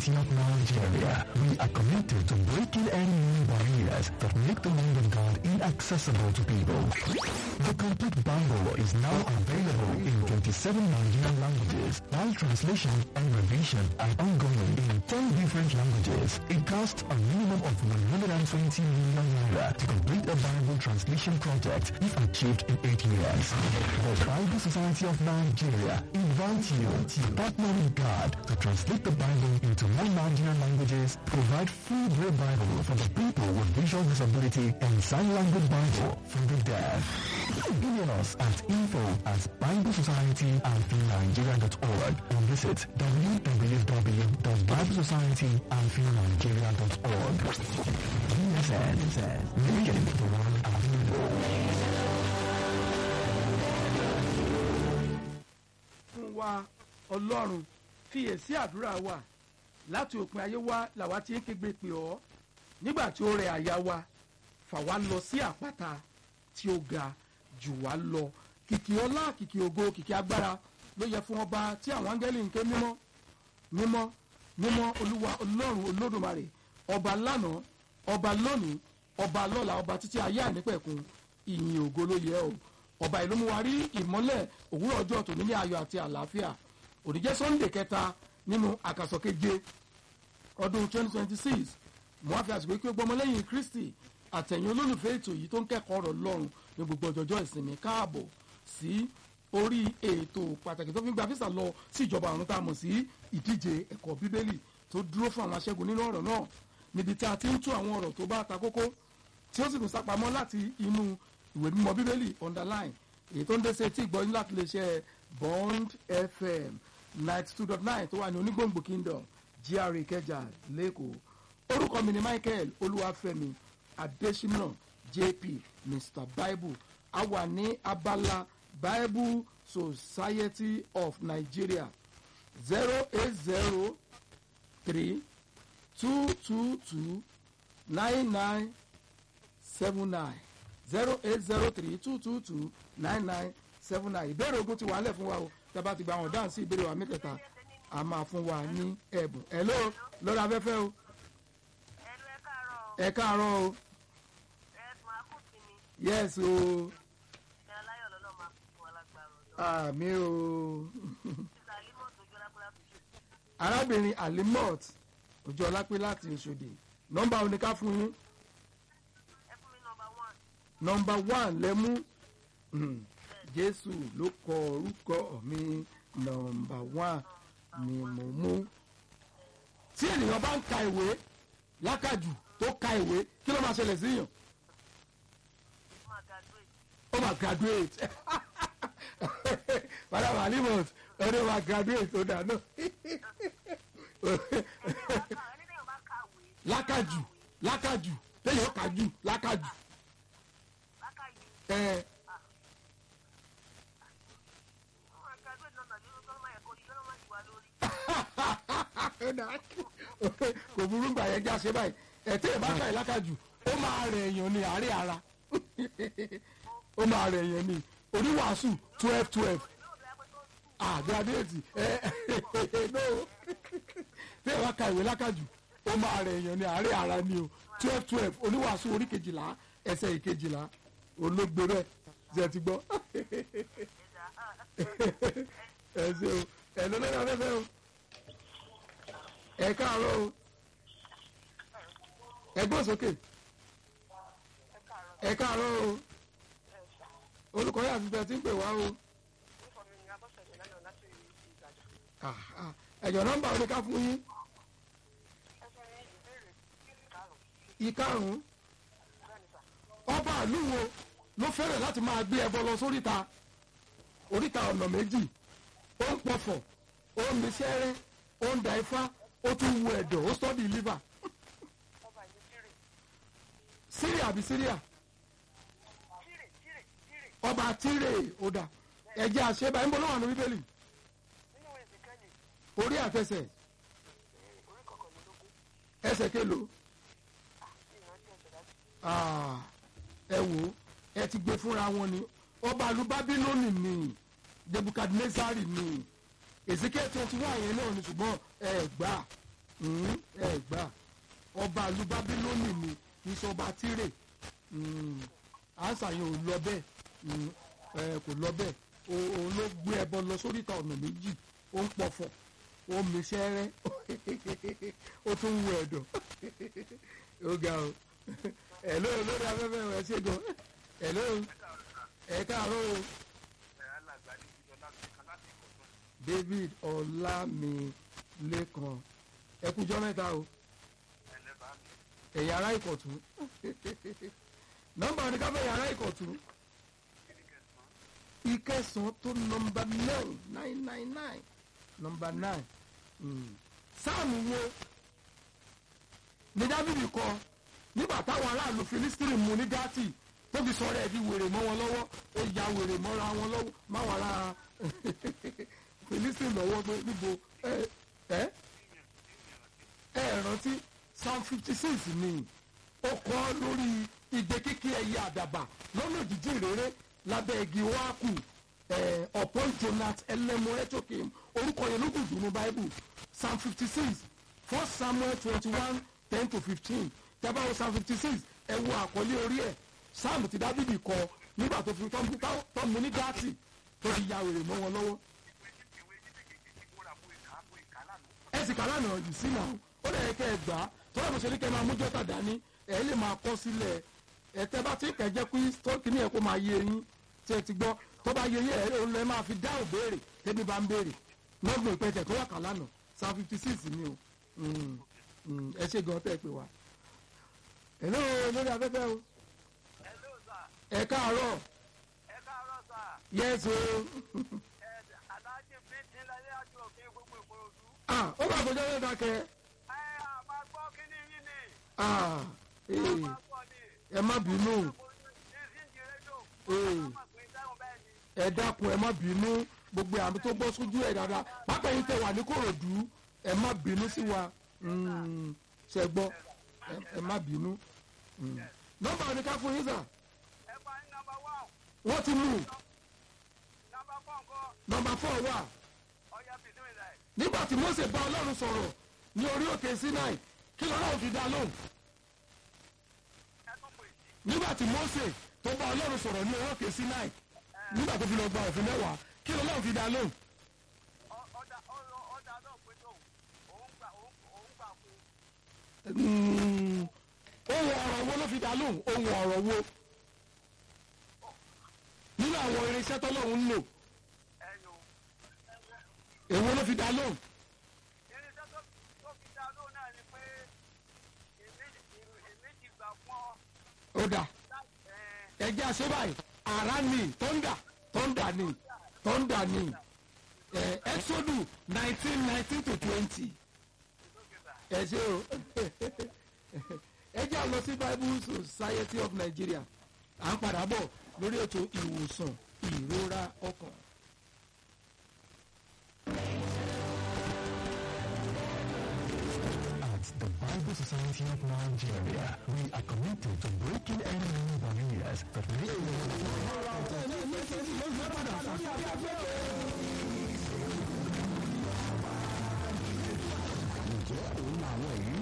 Society of Nigeria, we are committed to breaking any new barriers that make the Word of God inaccessible to people. The complete Bible is now available in 27 Nigerian languages, while translation and revision are ongoing in 10 different languages. It costs a minimum of 120 million naira to complete a Bible translation project if achieved in 8 years. The Bible Society of Nigeria invites you to partner with God to translate the Bible into more Nigerian languages, provide free Braille Bible for the people with visual disability, and sign language Bible for the deaf. Email us at info at biblesociety.nigeria.org or visit www.biblesociety.nigeria.org. BSN, making the world available. fún wa ọlọ́run fiyèsí àdúrà wa láti òpin ayé wa làwa ti ń kégbe pè ọ́ nígbà tí ó rẹ àyà wa fà wá lọ sí àpáta tí ó ga jù wá lọ kìkì ọlá kìkì ògo kìkì agbára ló yẹ fún ọba tí àwọn áńgẹ́lì ń ké mímọ́ mímọ́ mímọ́ olúwa ọlọ́run olódùmarè ọba lánàá ọba lónìí ọba lọ́la ọba títí ayé ànípẹ̀kun ìyìn ògo ló yẹ o ọba ìlú mú wa rí ìmọ́lẹ̀ òwúrọ̀ ọjọ́ tòní ní ayọ̀ àti àlàáfíà òní jẹ́ sunday kẹta nínú àkàsọ̀ keje ọdún 2026 mo wá fi àsìkò kí o gbọmọ lẹ́yìn kristi àtẹ̀yìn olólùfẹ́ ètò yìí tó ń kẹ́kọ̀ọ́ ọ̀rọ̀ lọ́rùn ní gbogbo ọjọ́jọ́ ìsinmi káàbọ̀ sí orí ètò pàtàkì tó fi ń gba físà lọ sí ìjọba ọ̀run tá a mọ̀ sí ìdíje ẹ̀kọ́ bíbélì tó dúró fún àwọn aṣẹ́gun nínú ọ̀rọ̀ náà níbi tí a ti ń tú àwọn ọ̀rọ̀ tó bá ta kókó tí ó sì tún sápamọ́ láti inú ìwé mímọ́ bíbélì underline èyí tó ń dé sí etí ìgbọ́ yín láti lè ṣe bond fm ninety two dot nine tó wà ní onígbòǹgbò kingdom gra ìkẹjà lẹ́kọ̀ọ́ orúkọ mi ni michael olúwàfẹ́mi adésínà jp mr bible a wà ní abala bible society of nigeria zero eight zero three two two two nine nine seven nine zero eight zero three two two two nine nine seven nine ìbéèrè ogun ti wà á lẹ̀ fún wa o tí a bá ti gba àwọn dáhùn sí ìbéèrè wa mẹ́tẹ̀ẹ̀ta a máa fún wa ní ẹ̀bùn hello lórí afẹ́fẹ́ o ẹnu ẹ káàárọ̀ o ẹ káàárọ̀ o ẹ máa kù sí mi yes o ẹ aláyọ̀ lọ́nà máa kú fún alágbára ọ̀dọ́ àmì o títà límọ̀ tó jọra pé láti ṣe arábìnrin alimot ojú ọlápẹ́ láti Òṣòdì nọ́mbà oníká fún yín ẹ fún mi nọmba one nọ́mbà one lẹ́mú Hmm, Jésù ló kọ orúkọ mi nọ́mbà one ni mo mú. tí ènìyàn bá ń ka ìwé lákàjù tó ka ìwé kí ló máa ṣẹlẹ̀ síyàn máa graduate ó máa graduate madam alimot ẹni máa graduate ó dáná ẹni tẹ́yọ̀ bá kàwé lákàjù lákàjù téèyàn kàjù lákàjù lákàyè ẹ ó máa graduate náà tàbí orúkọ máa ẹ̀kọ́ yìí lọ́nà máa ti wà lórí kò burú gbà yẹn já ṣe báyìí ẹ téèyàn bá kàyè lákàjù ó máa rẹ̀ èèyàn ní àárẹ̀ ara ó máa rẹ̀ èèyàn ní oníwàásù twelve twelve ah graduate ẹ no téèyàn bá ka ìwé lákàjù ó máa rẹ̀ èèyàn ní àárẹ̀ ara ni o twelve twelve oníwàásù orí kejìlá ẹsẹ̀ ìkejìlá olóògbé rẹ̀ ṣe ti gbọ́ ẹ ṣe o ẹ lọ lọ́dọ̀ afẹ́fẹ́ o ẹ káàárọ̀ o ẹ gbọ́ sókè ẹ káàárọ̀ o olùkọ́ yà fi bẹ́ẹ̀ tí ń pè wá o Ah, ah. ẹ̀jọ̀ nọ́mbà oníká fún yín ìkarùn-ún ọba àlúwo ló fẹ́rẹ̀ láti máa gbé ẹbọ lọ sóríta oríta ọ̀nà méjì ó ń pọ̀fọ̀ ó ń misẹ́rẹ́ ó ń da ifá ó tún wu ẹ̀dọ̀ ó sọ́ọ̀dì liver syria àbí syria ọba tírè ó dà ẹ̀jẹ̀ àṣebà ń bọ́ lọ́wọ́ àná bíbélì orí àtẹsẹ̀ ẹsẹ̀ kélo Ah, ẹ wò ó ẹ ti gbé fúnra wọn ni ọba àlù bábílónì ni nebukadnezari ni ezekiel twenty one yẹn náà ni ṣùgbọ́n ẹ gbà Mm, ẹ gbà ọba ìlú bábílónì ni kì í ṣe ọba tírè Mm, àṣà yẹn ò lọ bẹ́ẹ̀ Mm, ẹ, kò lọ bẹ́ẹ̀ O- òun ló gbé ẹbọ lọ sóríta ọ̀nà méjì ó ń pọ̀fọ̀ ó mi sẹ́rẹ́ ó tún ń wọ ẹ̀dọ̀ ó ga o ẹ̀ló lórí afẹ́fẹ́ rẹ̀ ṣe gan ẹ̀ló ẹ̀ káàárọ̀ o David Ọlámilékan ẹ kújọ́ mẹ́ta o ẹ̀yà ara ìkọ̀tún nọ́mbà oníkàfẹ́ ẹ̀yà ara ìkọ̀tún ìkẹsàn-án tó nọ́mbà nine nine nine nine nọ́mbà nine Mm. sáàmù wo ní dábìbì kọ nígbà táwọn aráàlú filistiri mú ní gátì tó fi sọ̀rọ̀ ẹ̀ di wèrè mọ́ wọn lọ́wọ́ ó ya wèrè mọ́ra wọn lọ́wọ́ máwọn ará filistiri lọ́wọ́ pé níbo ẹ ẹ ẹ rántí psalm fifty six ni ó kọ́ lórí igbe kíkí ẹyẹ àdàbà lọ́nà jíjìn rere lábẹ́ igi wákù upon jonat ẹlẹ́mọ̀ẹ́tòkè orúkọ yẹn ló kù dùnú bible psalm fifty six first samuel twenty one ten to fifteen tẹ́bá wo psalm fifty six ẹ wo àkọlé orí ẹ̀ psalm ti dábìbì kọ nígbà tó fi tọ́ mu ní gáàtì tó fi ya wèrè mọ́ wọn lọ́wọ́ ẹ sì kà lánàá yìí sí náà ó lè kẹ́ ẹ gbà á tọ́lá mo ṣe ní kẹ́ ẹ máa mú jọ́tà dání ẹ lè máa kọ́ sílẹ̀ ẹ tẹ́ bá ti kẹ́ jẹ́ pé tọ́kì ní ẹ kó máa yé yín tí ẹ ti gbọ́ tó bá yé yín ẹ lè lè máa fi dáhùn béèrè tẹ́bí bá ń béèrè lọ́gbọ̀n ìpẹ́tẹ̀ tó wà kà lánàá psalm fifty six ni o Mm, mm, ẹ ṣe gan tẹ́ ẹ pé wa. hello lórí afẹ́fẹ́ o Hello, sir. ẹ káàárọ̀ Ẹ káàárọ̀, sir. yes o Ẹ Aláàjì Bíntì láyé àti òfin gbogbo Ìkòròdú. ah ó bá àtọ́jọ́ yẹn dákẹ́ Ẹ àmà gbọ́ kíní yín ni. ah ee Àmà gbọ́ ni. ẹ má bínú Ìsìnkì rédíò. Ee. Àmà pé dáhùn bẹ́ẹ̀ ni. ẹ dákun ẹ má bínú gbogbo àmì tó bọ́ sójú ẹ̀ dáadáa pápá yìí tẹ wà ní kòròdú ẹ má bínú sí wa Mm, ṣe gbọ́ ẹ- ẹ má bínú. Mm. nọ́mbà oníká fún yín sà Ẹ bá ní nọmba wán. wọ́n ti mú Nọmba fọ́ nǹkan. nọ́mbà fọ́ wà Ọya bìnú ìlà ẹ̀. nígbà tí Mósè bá Ọlọ́run sọ̀rọ̀ ní orí òkè Sinai kí lọ́lọ́run fi dá lóhùn Ẹ tún pè sí. nígbà tí Mósè tó bá Ọlọ́run sọ̀rọ̀ ní orí òkè Sinai nígbà tó fi lọ gba òfin mẹ́wàá kí lọ́lọ́run fi dá lóhùn Ọ- Ọ̀dà ọ̀rọ̀- ọ̀dà náà pé tó. Òun gbà òun òun gbà fún. Mm, ohun ọ̀rọ̀ wo ló fi dá lóhùn ohun ọ̀rọ̀ wo nínú àwọn irinṣẹ́ tọ́lọ́hún ń lò Ẹyin o. èwo ló fi dá lóhùn Irinṣẹ́ tó tó fi dá lóhùn náà ni pé èmi èmi ti gbà fún ọ. ó dà láti ẹ̀ ẹjẹ́ àṣẹ báyìí ara ni tọ́ndà tọ́ndà ni tọ́ndà ni ẹ exodus nineteen nineteen to twenty ẹ ṣe o ẹ jẹ́ à lọ sí bible society of nigeria à ń padà bọ̀ lórí ètò ìwòsàn ìrora ọkàn. At the Bible Society of Nigeria, we are committed to breaking any new barriers that make ǹjẹ́ òun àwọn ìrírí